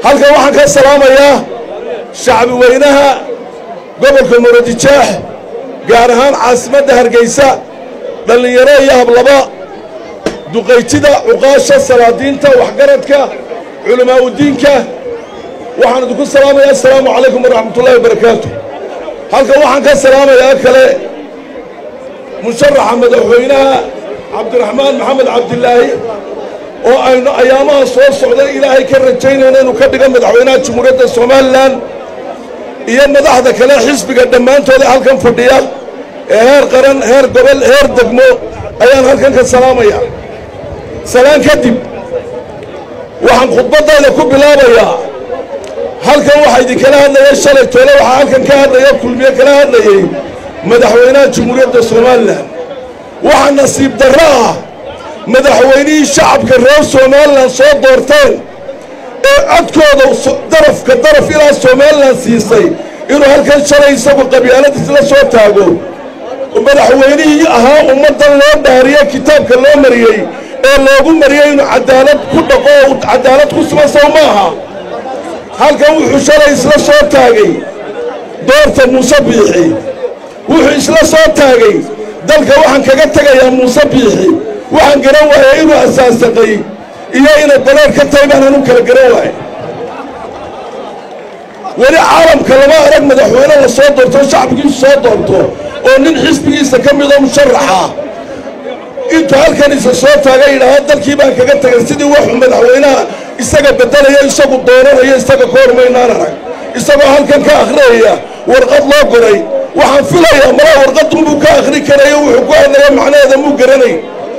halkan waxaan ka salaamayaa shacbi weynaha gobolka muradijaax gaar ahaan caasimadda hargeysa dhallinyaro iyo hablaba duqaytida cuqaasha salaadiinta waxgaradka culamaauddiinka waxaan idinku salaamayaa assalaamu calaykum waraxmatullahi wabarakaatu halkan waxaan ka salaamayaa kale musharaxa madaxweynaha cabdiraxmaan maxamed cabdilaahi oo aynu ayaamaha soo socday ilaahay ka rajaynayna inuu ka dhigo madaxweynaha jamhuuriyadda somalilan iyo madaxda kale xisbiga dhammaantooda halkan fadhiya ee heer qaran heer gobol heer degmo ayaan halkan ka salaamaya salaan kadib waxaan khudbaddayda ku bilaabayaa halkan waxaa idinkala hadlaya shalay toole waxaa halkan ka hadlaya kulmiye kala hadlayey madaxweynaha jamhuuriyadda somalilan waxaa nasiib darro ah madaxweynihii shacabka reer somalilan soo doorteen ee codkooda darafka daraf ilaa somalilan siisay inuu halkan shalay isagu qabyaaladiis la soo taago madaxweynihii ahaa ummaddan loo dhaariye kitaabka loo mariyey ee loogu mariyey inuu cadaalad ku dhaqo oo cadaalad ku sugan sow ma aha halkan wuxuu shalay isla soo taagay doorta muuse biixi wuxuu isla soo taagay dalka waxaan kaga tegayaa muuse biixi waxaan garan waayay inuu asaasaqay iyo inay dareer ka tahay baan anu kala garan waayay weli caalamka lama arag madaxweyne la soo doorto shacbigiisu soo doorto oo nin xisbigiisa ka midoo musharaxa intuu halkan isa soo taagay yidhaahda dalkii baan kaga tegay sidii wuxuu madaxweynaha isaga beddelaya isagu dooranayo isaga ka hormaynaan arag isagoo halkan ka akhriyaya warqad loo goray waxaan filayaa malaa warqadunbuu ka akhri karayo wuxuu ku hadlaya macnaheeda muu garanay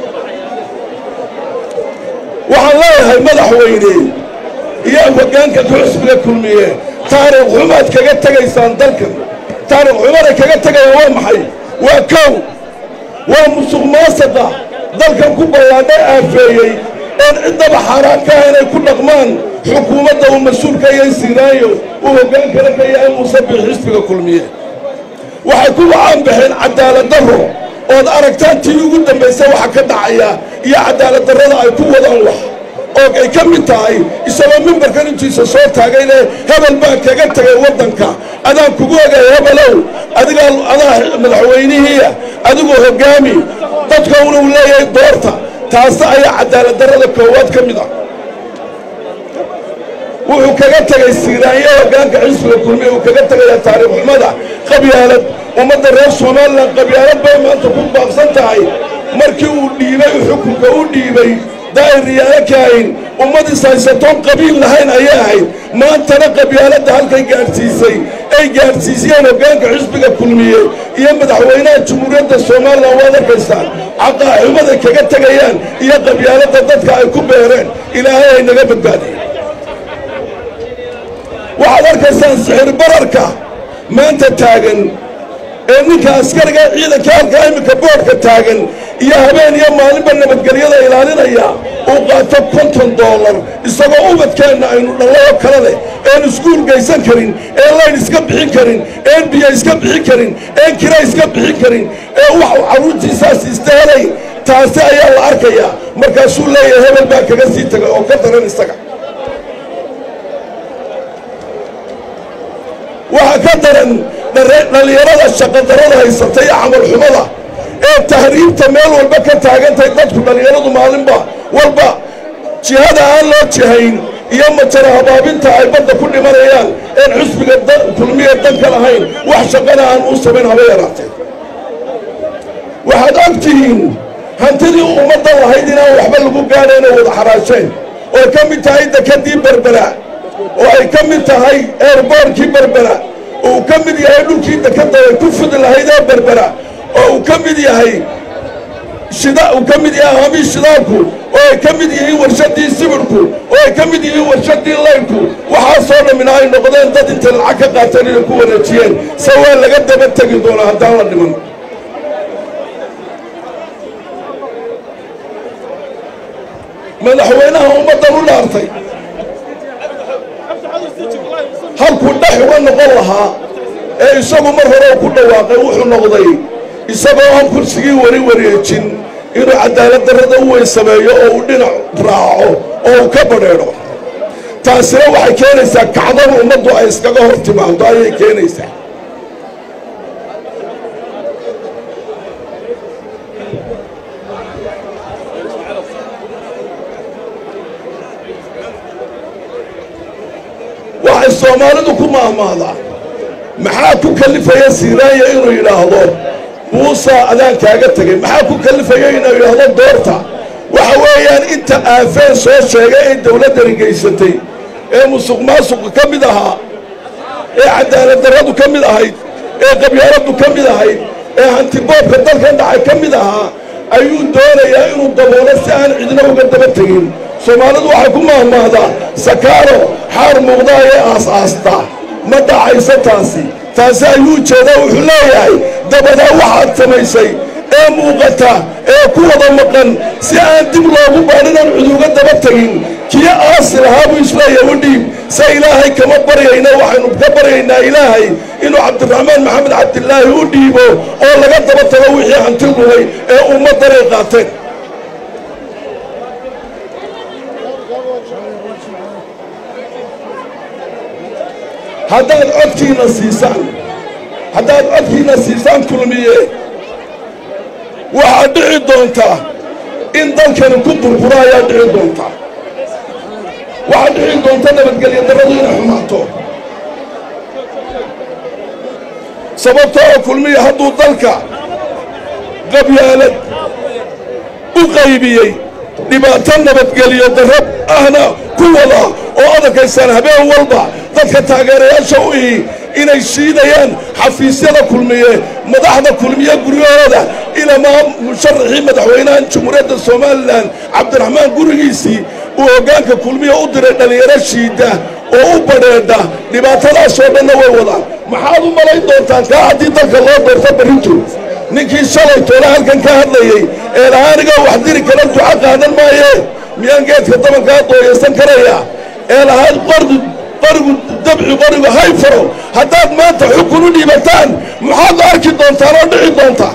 waxaan leeyahay madaxweyne iyo hoggaanka xusbiga kulmiye taariikh xumaad kaga tegaysaan dalkan taariikh xumaday kaga tegayaan waa maxay waa kow waa musuq maasaqa dalkan ku ballaadha aafeeyey oon ciddaba xaaraan ka ah inay ku dhaqmaan xukuumadda uu mas-uulka iyo siiraayo uu hoggaankana ka yahay muuse biix xisbiga kulmiye waxay ku wacaan baxeen cadaalad darro ood aragtaan tii ugu dambaysa waxa ka dhacaya iyo cadaalad darrada ay ku wadaan wax oo ay ka mid tahay isagoo mimbarkan intiisa soo taagay leh hebel baan kaga tegay waddanka adaan kugu ogay hebelow adigaa adaa madaxweynihiia adigoo hoggaami dadka unuu leeyahay doorta taasi ayaa cadaalad darrada koowaad ka mid ah wuxuu kaga tegay siiraanyo hoggaanka xisbiga kulmiya uu kaga tegayaa taariikh xumada qabyaalad ummadda reer somalilan qabyaalad bay maanta ku baaqsan tahay markii uu dhiibay xukunka u dhiibay daa'iriyaalo kaahin ummaddiis haysatoon qabiil lahayn ayay ahayd maantana qabyaaladda halkay gaadhsiisay ay gaadhsiisiyeen hoggaanka xisbiga kulmiye iyo madaxweynaha jamhuuriyadda somalilan waad arkaysaan caqaaxumaday kaga tegayaan iyo qabyaaladda dadka ay ku beereen ilaahay ay naga badbaadiyeen waxaad arkaysaan sixir bararka maanta taagan ee ninka askariga ciidanka halkaa iminka boodhka taagan iyo habeen iyo maalinba nabadgelyada ilaalinaya uu qaato konton doolar isagoo ubadkeenna aynu dhallao kale leh een iskuul gaysan karin een layn iska bixin karin een biyo iska bixin karin een kira iska bixin karin ee waxu carruurtiisaas istahelay taasi ayaa la arkayaa markaasuu leeyahay hebel baa kaga sii taga oo ka daran isaga waxaa ka daran dhallinyarada shaqadarada haysata iyo camalxumada ee tahriibta meel walba ka taagantahay dadku dhallinyaradu maalinba walba jihada aan loo jihayn iyo majara habaabinta ay badda ku dhimanayaan een xusbiga kulmiya danka lahayn wax shaqana aan uu samayn haba yaraatee waxaad og tihiin hantidii ummadda lahayd inaan waxba lagu gaadhayna wada xaraasheen oo ay ka mid tahay dekadii berbera oo ay ka mid tahay eerboorkii berbera oo uu ka mid yahay dhulkii dekadda ay ku fidi lahayd ee berbera oo uu ka mid yahay shida uu ka mid yahay haamii shidaalku oo ay ka mid yihiin warshadii sibirku oo ay ka mid yihiin warshadii laynku waxaasoo dhammina ay noqdeen dad intay lacag ka qaateen inay ku wareejiyeen se waa laga daba tegi doonaa haddaan la dhiman madaxweynaha ummaddan u dhaartay halkuu dhex uga noqon lahaa ee isagu mar hore ku dhawaaqay wuxuu noqday isagoo aan kursigii wari wareejin inuu cadaalad darrada u weyn sameeyo oo uu dhinac raaco oo uu ka badheedho taasina waxay keenaysaa kacdan ummaddu ay iskaga hor timaado ayay keenaysaa waxay soomaalidu ku maahmaadaa maxaa ku kalifaya siiraanya inuu yidhaahdo muusa adaan kaaga tegay maxaa ku kalifaya inuu yidhaahdo doorta waxa weeyaan inta aafeen soo sheegay ay dowladdani geysatay ee musuq maasuqa ka mid ahaa ee cadaalad darradu ka mid ahayd ee qabyaaladdu ka mid ahayd ee hantiboobka dalkan dhacay ka mid ahaa ayuu doonayaa inuu daboolo si aan cidna uga daba tegin soomaalidu waxay ku maahmaahdaa sakaaro xaar muuqda ayay aas-aasta ma dhacayso taasi taasi ayuu jeedaa wuxuu leeyahay dabadaa waxaad samaysay ee muuqata ee ku wada maqan si aan dib loogu baadhinaan cid uga daba tegin kii aasi lahaa buu isleeyahay u dhiib se ilaahay kama baryayna waxaynu ka baryaynaa ilaahay inuu cabdiraxmaan maxamed cabdilaahi u dhiibo oo laga daba tago wixii hanti lumay ee ummaddanay qaateen haddaad codkiina siisaan haddaad codkiina siisaan kulmiye waxaad dhici doontaa in dalkani ku burburo ayaa dhici doontaa waxaad dhici doonta nabadgelyo darradu inay xumaato sababtoo oo kulmiya hadduu dalka qabyaalad u qaybiyey dhibaato nabadgeliyo darrab ahna ku wada oo adarkaysaan habeen walba dadka taageerayaasha u ihi inay shiidayaan xafiisyada kulmiye madaxda kulmiye guryahooda ilamaa musharaxii madaxweynaha jamhuuriyadda somalilan cabdiraxmaan gurigiisii uu hoggaanka kulmiya u diray dhallinyaro shiida oo u badheedha dhibaatadaasoo dhanna way wadaan maxaad u malayn doontaan kaa haddii dalka loo doorto barrintu ninkii shalay toole halkan ka hadlayey ee lahaa anigaa wax diri kala duco qaadan maaye miyaan geedka dabankaa dooyaysan karaya ee lahaa qordu qorigu dabci qorigu hay faro haddaad maanta xukun u dhiibataan maxaad arki doontaan oo dhici doontaa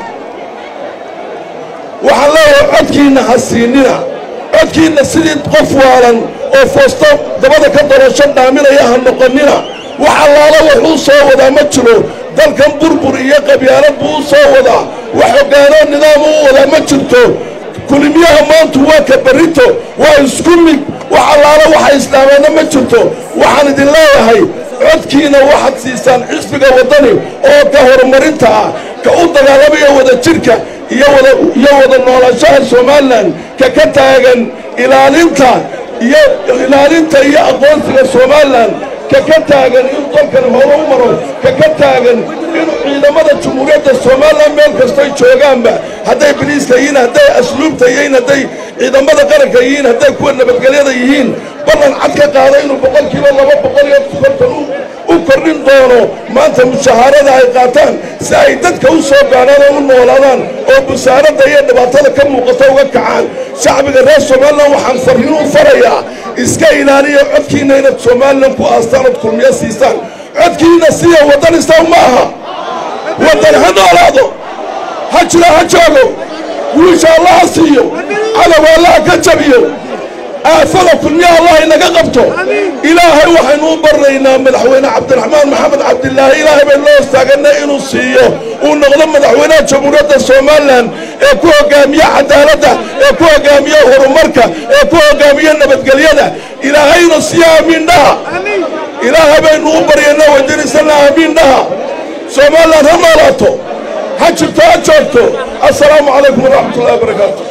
waxaan leeyahay codkiinna ha siinina codkiinna sidii qof waalan oo foosto dabada ka dolasho dhaaminaya ha noqonnina wax allaala wuxuu soo wadaa ma jiro dalkan burbur iyo qabyaalad buu u soo wadaa wax hoggaanoo nidaam u wadaa ma jirto kulimiyaha maantu waa ka barrito waa isku mid wax allaala waxa islaameenna ma jirto waxaan idin leeyahay codkiina waxaad siisaan xisbiga waddani oo ka horumarinta ah ka u dagaalamaya wada jirka iyo wada noolaanshaha somalilan ka ka taagan ilaalinta iyo ilaalinta iyo aqoonsiga somalilan ka ka taagan inuu dalkan hore u maro ka ka taagan inuu ciidamada jumhuuriyadda somalilan meel kastoy joogaanba hadday biliiska yihiin hadday asluubta yihiin hadday ciidamada qaranka yihiin hadday kuwa nabadgelyada yihiin ballan cad ka qaada inuu boqol kiiba laba boqol iyo konton u kordhin doono maanta mushahaarada ay qaataan si ay dadka u soo gaadhaan oo u noolaadaan oo busaaradda iyo dhibaatada ka muuqata uga kacaan shacbiga reer somalilan waxaan farriin u farayaa iska ilaaliya codkiinna inaad somalilan ku aastaan ood kulmiyo siisaan codkiinna siya waddan isaw ma aha waddan ha noolaado ha jiro ha joogo wiisha allah ha siiyo cadow allah ka jabiyo aafada kulmiya allah inaga qabto ilaahay waxaynu u barnaynaa madaxweyne cabdiraxmaan maxamed cabdilaahi ilaahay baynu loo istaaganay inuu siiyo uu noqdo madaxweynaha jamhuuriyadda somalilan ee ku hogaamiye cadaaladda ee ku hogaamiye horumarka ee ku hogaamiye nabadgelyada ilaahayna siiyo aamiin dhaha ilaahay baynu u baryaynaa weydiinaysana aamiin dhaha somalilan ha noolaato ha jirto ha joogto assalaamu calaykum waraxmat ullahi wabarakaatu